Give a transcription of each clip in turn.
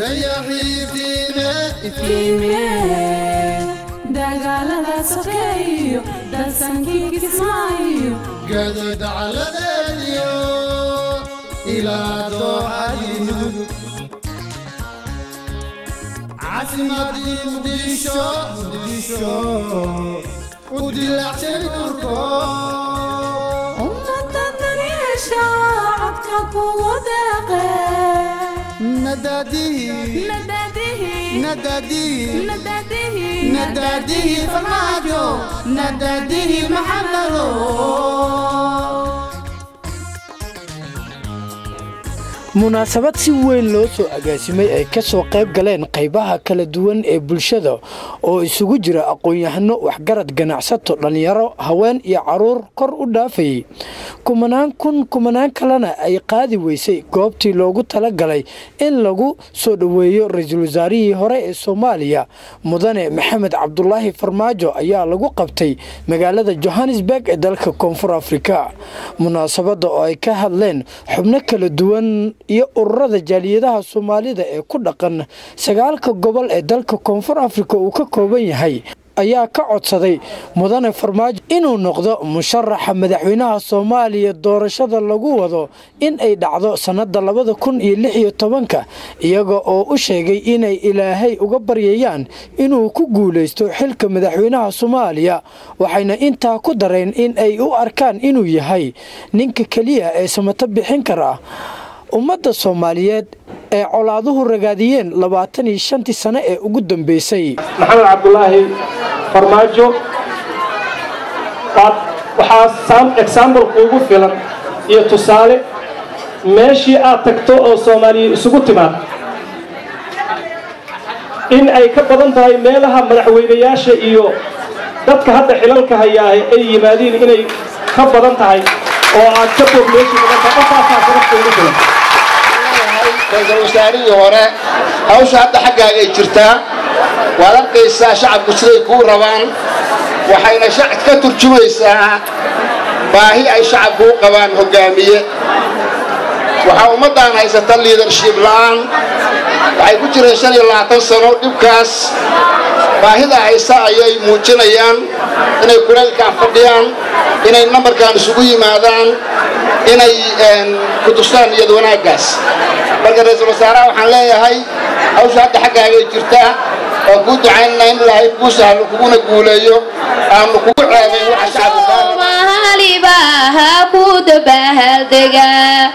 dagaalada sokeeyo dalsankii kismaayo gadodacaladeediyo ilaa dooxadii mudug caasimadii muqdisho muqdisho u dilacshay urko ummada daneesha codka kugu deeqe nadaadihi nadaadihi nadaadihi nadaadihi nadaadihi farmaajo nadaadihi maxamado munaasabad si weyn loo soo agaasimay ay ka soo qayb galeen qaybaha kala duwan ee bulshada oo isugu jira aqoon-yahano waxgarad ganacsato dhallinyaro haween iyo caruur kor u dhaafayay kumanaan kun kumanaan kalena ay qaadi weysay goobtii loogu talagalay in lagu soo dhoweeyo ra-iisul wasaarihii hore ee soomaaliya mudane maxamed cabdulaahi farmaajo ayaa lagu qabtay magaalada johannesburg ee dalka koonfur afrika munaasabadda oo ay ka hadleen xubno kala duwan iyo ururada jaaliyadaha soomaalida ee ku dhaqan sagaalka gobol ee dalka koonfur afrika uu ka kooban yahay ayaa ka codsaday mudane farmaajo inuu noqdo musharaxa madaxweynaha soomaaliya doorashada lagu wado in ay dhacdo sannada labada kun iyo lix iyo tobanka iyaga oo u sheegay inay ilaahay uga baryayaan inuu ku guulaysto xilka madaxweynaha soomaaliya waxayna intaa ku dareen in ay u arkaan inuu yahay ninka keliya ee samato bixin kara ummadda soomaaliyeed ee colaaduhu ragaadiyeen labaatan iyo shantii sano ee ugu dambeysay maxamed cabdulaahi farmaajo waxaa examble kuugu filan iyo tusaale meeshii aad tagto oo soomaaliya isugu timaad in ay ka badan tahay meelaha madaxweynayaasha iyo dadka hadda xilalka hayaahay ay yimaadiin inay ka badan tahay oo aad ka bog meeshii badan tahay intaasaa sababta ugu filan ra-iisul wasaarihii hore hawsha hadda xaggaaga ay jirtaa waad arkaysaa shacabku siday kuu rabaan waxayna ka turjumaysaa baahi ay shacabku u qabaan hoggaamiye waxaa ummaddan haysata liidarship la'aan waxay ku jireen shan iyo labaatan sano dhibkaas baahida haysa ayay muujinayaan inay kulaylkaan fadhiyaan inay nambarkan isugu yimaadaan inay ku tustaan iyad wanaaggaas marka ra-iisul wasaaraha waxaan leeyahay hawsha hadda xaggaagay jirtaa waa kuu ducaynana in ilaahay kuu sahlo kuguna guuleeyo aanu kugu ceebayn waxa shacabku soomaalibaha ku dabahaldega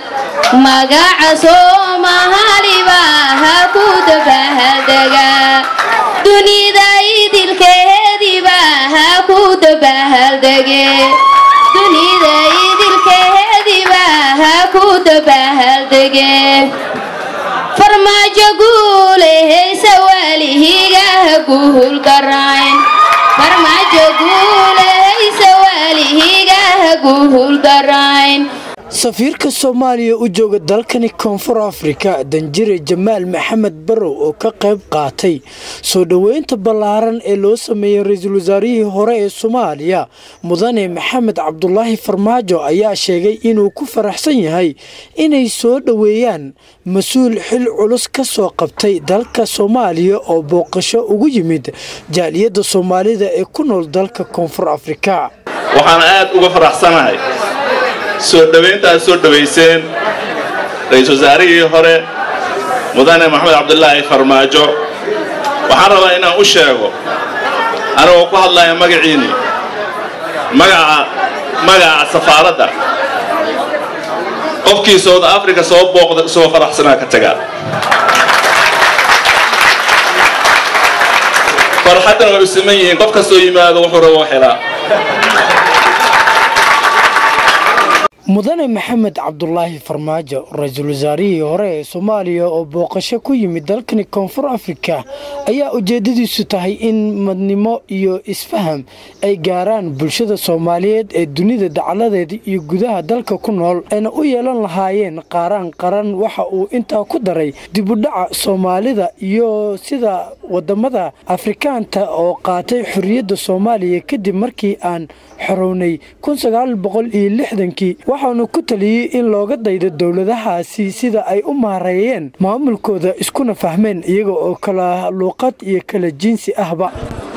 magaca soomaalibaha ku dabahaldega dunida idilkeedibaha ku dabahaldege dunida idilkeedibaha ku dabahaldege farmaajo guulehaysa waalihigaha guhulgarayn farmaajo guulehaysa waalihigaha guhulgarayn safiirka soomaaliya u jooga dalkani koonfur afrika danjire jamaal maxamed barow oo ka qayb qaatay soo dhoweynta ballaaran ee loo sameeyey ra-iisul wasaarihii hore ee soomaaliya mudane maxamed cabdulaahi farmaajo ayaa sheegay inuu ku faraxsan yahay inay soo dhoweeyaan mas-uul xil culus ka soo qabtay dalka soomaaliya oo booqasho ugu yimid jaaliyadda soomaalida ee ku nool dalka koonfur afrika waxaan aad uga faraxsanahay soo dhowaynta aad soo dhowayseen ra-iisul wasaarihii hore mudane maxamed cabdulaahi farmaajo waxaan rabaa inaan u sheego anigoo ku hadlaya magaciinni magaca magaca safaaradda qofkii south africa soo booqda isagoo faraxsanaa ka tagaa farxaddan way u siman yihiin qof kastoo yimaado wuxuu rabo helaa mudane maxamed cabdulaahi farmaajo ra-iisul wasaarihii hore ee soomaaliya oo booqasho ku yimid dalkani koonfur afrika ayaa ujeedadiisu tahay in madnimo iyo isfaham ay gaaraan bulshada soomaaliyeed ee dunida dacaladeeda iyo gudaha dalka ku nool ayna u yeelan lahaayeen qaaraan qaran waxa uu intaa ku daray dibudhaca soomaalida iyo sida wadamada afrikaanta oo qaatay xorriyadda soomaaliya kadib markii aan xorownay kii waxaanu ku taliyey in looga daydo dowladahaasi sida ay u maareeyeen maamulkooda iskuna fahmeen iyaga oo kala luuqad iyo kala jinsi ahba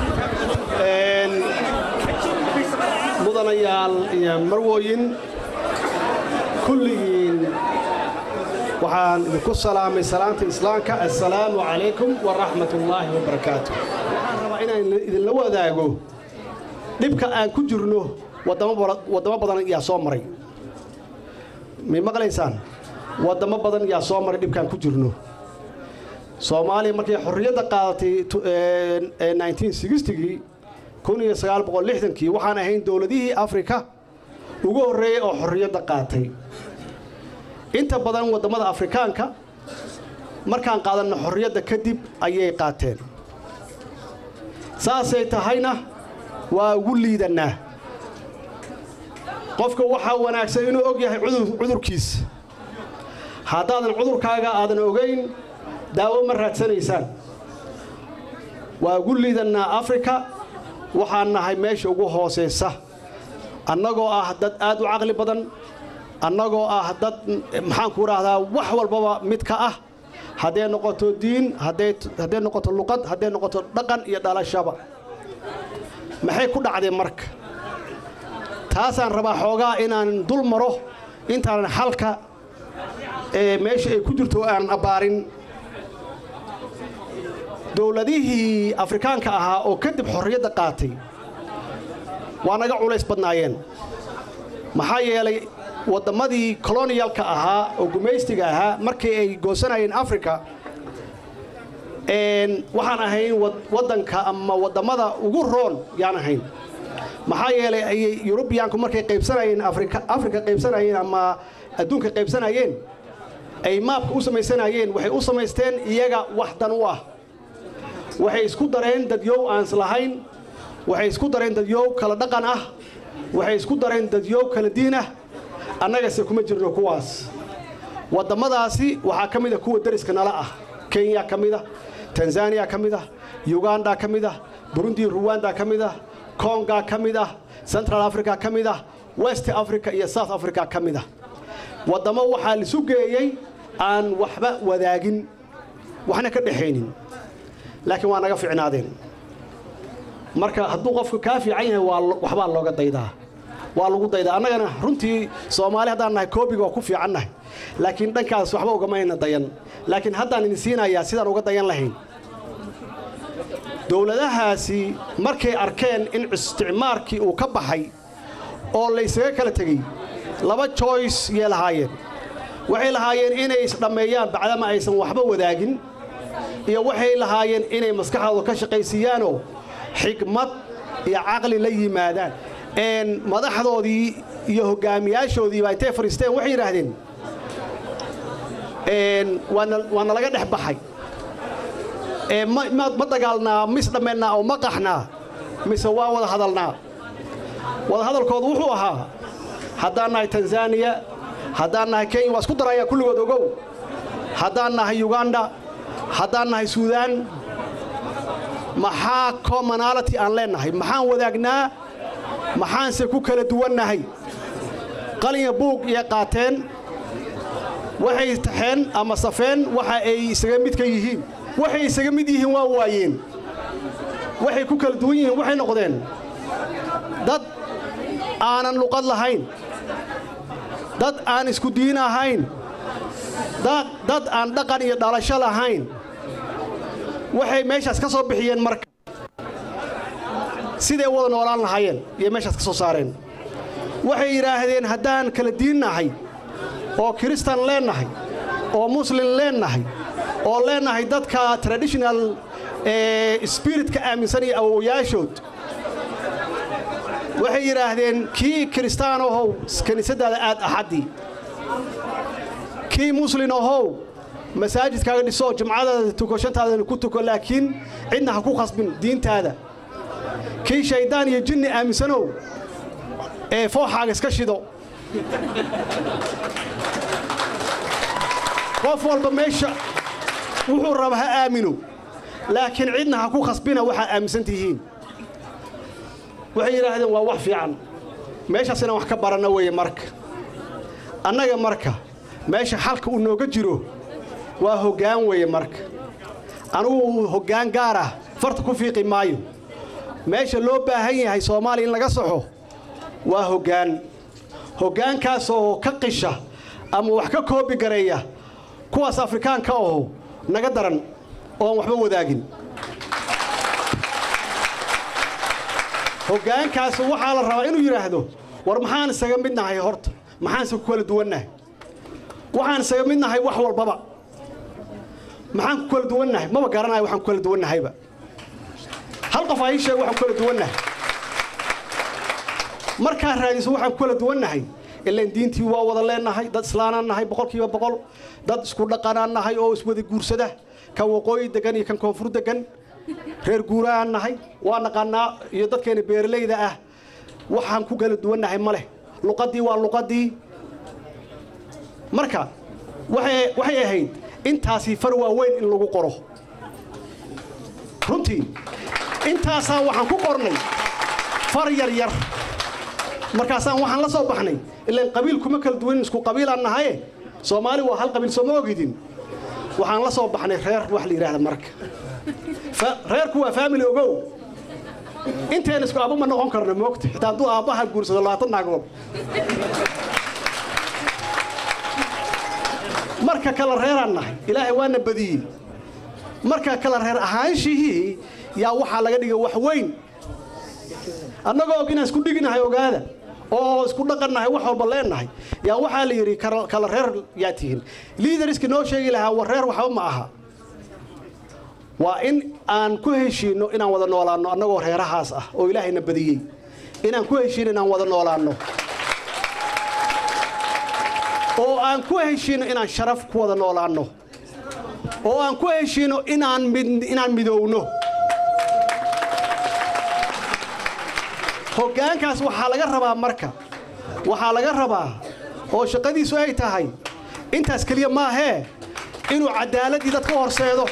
mudanayaal iyo marwooyin kulligiin waxaan idinku salaamay salaanta islaamka assalaamu calaykum waraxmat ullaahi wabarakaatu waxaan rabaa inaan idinla wadaago dhibka aan ku jirno waddamo badan yaa soo maray may maqlaysaan waddamo badan yaa soo maray dhibkaan ku jirno soomaaliya markay xorriyadda qaadatay gii kii waxaan ahayn dowladihii afrika ugu horreeyey oo xorriyadda qaatay inta badan waddamada afrikaanka markaan qaadanno xorriyadda kadib ayay qaateen saasay tahayna waa ugu liidannaa qofka waxaa wanaagsan inuu og yahay cudurkiisa haddaadan cudurkaaga aadan ogayn daawo ma raadsanaysaan waa ugu liidannaa afrika waxaan nahay meesha ugu hoosaysa annagoo ah dad aad u caqli badan annagoo ah dad maxaanku idhaahdaa wax walbaba mid ka ah hadday noqoto diin hadday noqoto luqad hadday noqoto dhaqan iyo dhalashaba maxay ku dhacdeen marka taasaan rabaa xoogaa inaan dul maro intaanan xalka ee meesha ay ku jirto aanan abbaarin dowladihii afrikaanka ahaa oo kadib xorriyadda qaatay waa naga culays badnaayeen maxaa yeelay wadammadii koloniyalka ahaa oo gumaystiga ahaa markii ay goosanayeen africa waxaan ahayn waddanka ama wadammada ugu roon yaan ahayn maxaa yeelay ayay yurubiyaanku markay qaybsanayeen afrika qaybsanayeen ama adduunka qaybsanayeen ay maabka u samaysanayeen waxay u samaysteen iyaga wax dan u ah waxay isku dareen dadyow aan islahayn waxay isku dareen dadyow kala dhaqan ah waxay isku dareen dadyow kala diin ah annagase kuma jirno kuwaas wadammadaasi waxaa ka mid a kuwa deriska nala ah kenya ka mid ah tanzaniya ka mid ah yuganda ka mid ah burundi ruwanda ka mid ah konga ka mid ah central africa ka mid ah west africa iyo south africa ka mid ah waddamo waxaa lisu geeyey aan waxba wadaagin waxna ka dhexaynin laakiin waa naga ficnaadeen marka hadduu qofku kaa fiican yahay waxbaa looga daydaa waa lagu daydaa annagana runtii soomaali haddaan nahay koobiga waa ku fiicannahay laakiin dhankaas waxba ugamayna dayan laakiin haddaan idin siinayaa sidaan uga dayan lahayn dowladahaasi markay arkeen in isticmaarkii uu ka baxay oo laysaga kala tegey laba joyce yay lahaayeen waxay lahaayeen inay isdhammeeyaan bacdama aysan waxba wadaagin iyo waxay lahaayeen inay maskaxdooda ka shaqaysiiyaanoo xikmad iyo caqli la yimaadaan madaxdoodii iyo hoggaamiyaashoodii baa intay fadhiisteen waxay yidhaahdeen waa nalaga dhex baxay ma dagaalnaa mis dhammeennaa oo ma qaxnaa mise waa wada hadalnaa wada hadalkoodu wuxuu ahaa haddaan nahay tanzaniya haddaan nahay kenya waa isku daraya kulligood ogow haddaan nahay yuganda haddaan nahay suudaan maxaa commonality aan leennahay maxaan wadaagnaa maxaanse ku kala duwannahay qalinya buug iyo qaateen waxay taxeen ama safeen waxa ay isaga mid ka yihiin waxay isaga mid yihiin waa waayeen waxay ku kala duwan yihiin waxay noqdeen dad aanan luqad lahayn dad aan isku diin ahayn dad aan dhaqan iyo dhalasho lahayn waxay meeshaas ka soo bixiyeen marka siday wada noolaan lahaayeen iyo meeshaas ka soo saareen waxay yidhaahdeen haddaan kala diin nahay oo kiristan leennahay oo muslim leennahay oo leennahay dadka traditional spiritka aaminsan iyo awowayaashood waxay yidhaahdeen kii kiristaan ahow kiniisaddaada aad axaddii kii muslin ahow masaajidkaaga dhiso jumcadaada tuko shantaadana ku tuko laakiin cidna ha ku khasbin diintaada kii shayddaan iyo jinni aaminsanow ee fooxaaga iska shido qof walba meesha wuxuu raba ha aamino laakiin cidna ha ku khasbina waxaa aaminsan tihiin waxay yidhaahdeen waa wax fiican meeshaas inaan wax ka baranno weeye marka annaga marka meesha xalka uu nooga jiro waa hoggaan weeye marka anugu hoggaan gaar ah farta ku fiiqi maayo meesha loo baahan yahay soomaaliya in laga soxo waa hoggaan hoggaankaas oo ka qisha ama wax ka koobi gareeya kuwaas afrikaanka aho naga daran ooan waxba wadaagin hoggaankaas waxaa la rabaa inuu yidhaahdo war maxaan isaga mid nahay horta maxaanse ku kala duwannahay waxaan isaga mid nahay wax walbaba maxaan ku kala duwannahay maba garanayo waxaan ku kala duwannahayba hal qof aa ii sheeg waxaan ku kala duwannahay markaa raadiso waxaan ku kala duwannahay ilaan diintii waa wada leenahay dad islaanaan nahay boqolkiiba boqol dad isku dhaqanaan nahay oo iswada guursada kan waqooyi degan iyo kan koonfur degan reer guurahaan nahay waa naqaanaa iyo dadkeena beeralayda ah waxaan ku kala duwannahay ma leh luqaddii waa luqaddii marka waxay ahayd intaasii far waaweyn in lagu qoro runtii intaasaa waxaan ku qornay far yar yar markaasaan waxaan la soo baxnay ilaan qabiil kuma kala duwanin isku qabiilaan nahaye soomaali waa hal qabiil sooma ogidin waxaan la soo baxnay reer wax la yidhaahda marka reerku waa faamili ogow inteen isku aabba ma noqon karno moogta xitaa hadduu aabbaha guursado labaatan naagood marka kala reeraan nahay ilaahay waana badiyey marka kala reer ahaanshihii yaa waxaa laga dhigay wax weyn annagoo og inaan isku dhiginahay ogaada oo isku dhaqannahay wax walba leennahay yaa waxaa la yidhi kala reer yaa tihiin liidariski noo sheegi lahaa war reer waxba ma aha waa in aan ku heshiinno inaan wada noolaanno annagoo reerahaas ah oo ilaahayna badiyey inaan ku heshiino inaan wada noolaanno oo aan ku heshiino inaan sharaf ku wada noolaanno oo aan ku heshiino inaan inaan midowno hoggaankaas waxaa laga rabaa marka waxaa laga rabaa oo shaqadiisu ay tahay intaas keliya maahee inuu caddaaladdii dadka u horseedo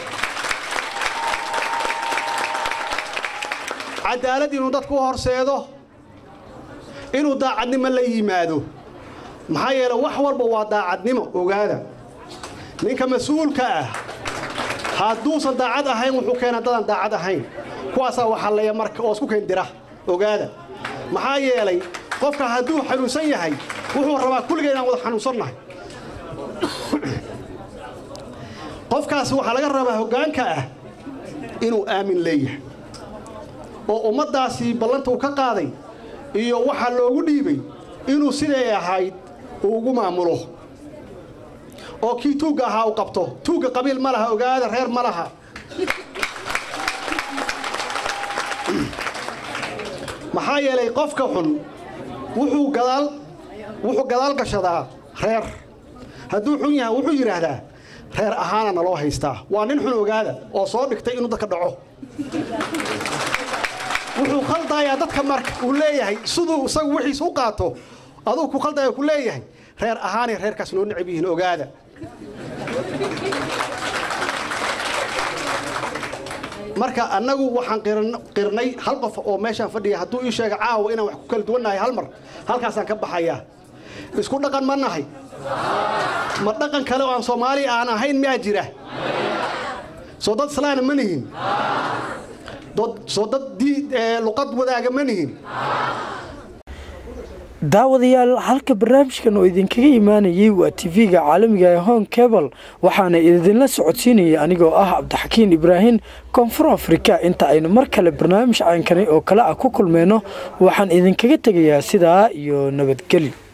cadaalad inuu dadku u horseedo inuu daacadnimo la yimaado maxaa yeele wax walba waa daacadnimo ogaada ninka mas-uulka ah hadduusan daacad ahayn wuxuu keenaa dadaan daacad ahayn kuwaasaa waxalleeya marka oo isku keendira ogaada maxaa yeelay qofka hadduu xanuunsan yahay wuxuu rabaa kulliga inaan wada xanuunsannahay qofkaas waxaa laga rabaa hoggaanka ah inuu aamin leeyahay oo ummaddaasi ballanta uu ka qaaday iyo waxaa loogu dhiibay inuu siday ahayd uu ugu maamulo oo kii tuugga ahaa u qabto tuugga qabiil ma laha ogaada reer ma laha maxaa yeelay qofka xun wuxuu gadaal wuxuu gadaal gashadaa reer hadduu xun yahay wuxuu yidhaahdaa reer ahaana naloo haystaa waa nin xun ogaada oo soo dhigtay inuu dadka dhaco wuxuu khaldayaa dadka marka uu leeyahay siduu isagu wixiis u qaato aduu ku khaldaya ku leeyahay reer ahaanay reerkaas noo necab yihiin ogaada marka annagu waxaan qirnay hal qof oo meeshaan fadhiya hadduu ii sheega caawa inaan wax ku kala duwannahay hal mar halkaasaan ka baxayaa isku dhaqan ma nahay ma dhaqan kale oo aan soomaali aan ahayn miyaa jira soo dad islaana ma nihin soo dad luqad wadaaga ma nihin daawadayaal halka barnaamijkan oo idinkaga imaanayay waa tv-ga caalamiga ee hon cebal waxaana idinla socodsiinayay anigoo ah cabdixakiin ibraahim koonfur afrika inta aynu mar kale barnaamij caankani oo kale ah ku kulmeyno waxaan idinkaga tegayaa sidaa iyo nabadgelyo